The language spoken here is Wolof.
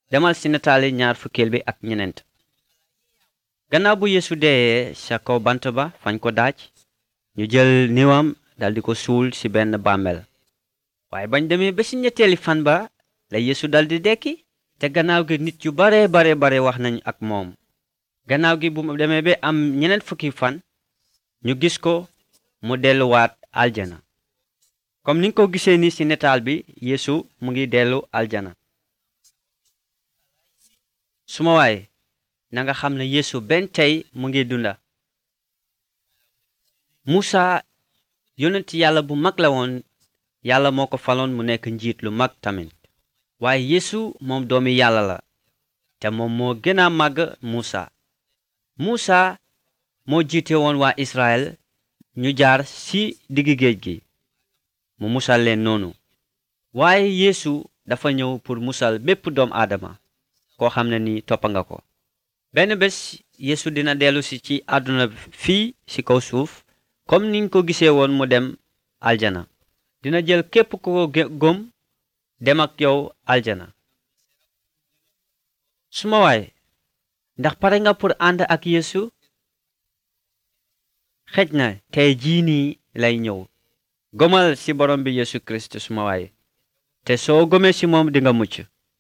demal ci nataali ñaar fukkeel bi ak ñeneent gannaaw bu yeesu deeyee ca kaw bant ba fañ ko daaj ñu jël niwam daldi ko suul ci benn bàmmeel waaye bañ demee ba ci ñetteeli fan ba la yeesu daldi dekki te gannaaw gi nit yu bare bare bare wax nañ ak moom gannaaw gi bu mu demee ba am ñeneen fukki fan ñu gis ko mu delluwaat aljana comme ni nga ko gisee ni ci nataal bi yeesu mu ngi dellu aljana suma waay na nga xam ne yeesu benn tey mu ngi dunda Musa yonent yàlla bu mag la woon yàlla moo ko faloon mu nekk njiit lu mag tamit waaye yeesu moom doomi yàlla la te moom moo gën a màgg Musa Musa moo jiite woon waa Israël ñu jaar ci diggi géej gi mu musal leen noonu waaye yeesu dafa ñëw pour musal bépp doom aadama koo xam ne ni toppa nga ko benn bés yeesu dina dellu si ci àdduna fii ci kaw suuf comme niñ ko gisee woon mu dem aljana dina jël képp ku ko gëm dem ak yow aljana suma waay ndax pare nga pour ànd ak yeesu xej na tey jii nii lay ñëw gomal ci borom bi yeesu kirist suma waay te soo gomee ci moom dinga mucc